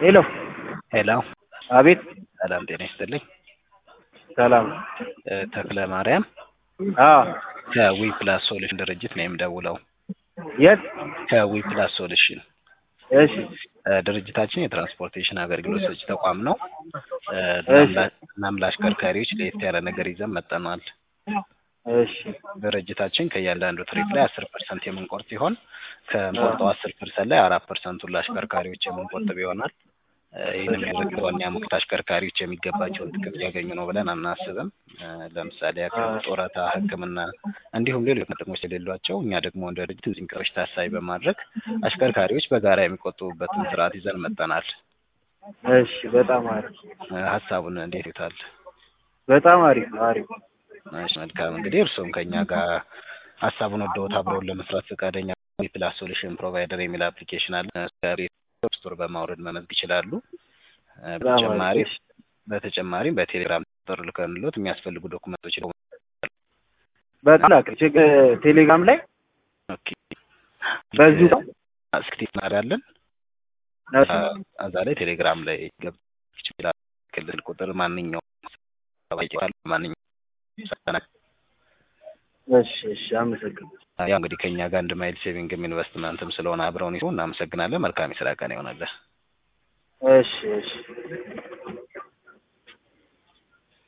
ሄሎ ሄሎ አቤት ሰላም ጤና ይስጥልኝ። ሰላም እ ተክለ ማርያም አዎ ከዊ ፕላስ ሶሉሽን ድርጅት ነው የምደውለው። የት ከዊ ፕላስ ሶሉሽን እሺ እ ድርጅታችን የትራንስፖርቴሽን አገልግሎት ሰጪ ተቋም ነው። እ እሺ። እናም ለአሽከርካሪዎች ለየት ያለ ነገር ይዘን መጥተናል። እሺ ድርጅታችን ከእያንዳንዱ ትሪፕ ላይ አስር ፐርሰንት የምንቆርጥ ሲሆን ከምንቆርጠው አስር ፐርሰንት ላይ አራት ፐርሰንቱን ለአሽከርካሪዎች የምንቆጥብ ይሆናል። እ ይህንም ያደረግነው እኛ ሙክት አሽከርካሪዎች የሚገባቸውን ጥቅም ሊያገኙ ነው ብለን አናስብም። እ ለምሳሌ ያክል ጡረታ፣ ሕክምና እንዲሁም ሌሎች ጥቅሞች የሌሏቸው እኛ ደግሞ እንደ ድርጅት እነዚህን ነገሮች ታሳቢ በማድረግ አሽከርካሪዎች በጋራ የሚቆጥቡበትን ስርዓት ይዘን መጥተናል። እሺ በጣም አሪፍ እ ሀሳቡን እንዴት ይታል? በጣም አሪፍ አሪፍ እሺ መልካም እንግዲህ እርስዎም ከኛ ጋር ሀሳቡን ወደውት አብረውን ለመስራት ፈቃደኛ ፕላስ ሶሉሽን ፕሮቫይደር የሚል አፕሊኬሽን አለ። ከፕሌይ ስቶር በማውረድ መመዝገብ ይችላሉ። እ በጣም አሪፍ በተጨማሪ እሺ። በተጨማሪም በቴሌግራም ቁጥር ልከንሎት የሚያስፈልጉ ዶኩመንቶች በጣም ላክ ችግ- ቴሌግራም ላይ በዚሁ ነው? እስክቲ እናዳለን እሺ እዛ ላይ ቴሌግራም ላይ ገብ ይችላል። ክልል ቁጥር ማንኛውም ማንኛውም እሺ እሺ አመሰግናለሁ። ያው እንግዲህ ከኛ ጋር አንድ ማይል ሴቪንግም ኢንቨስትመንትም ስለሆነ አብረውን ይሁን። እናመሰግናለን። መልካም የስራ ቀን ይሆናለን። እሺ እሺ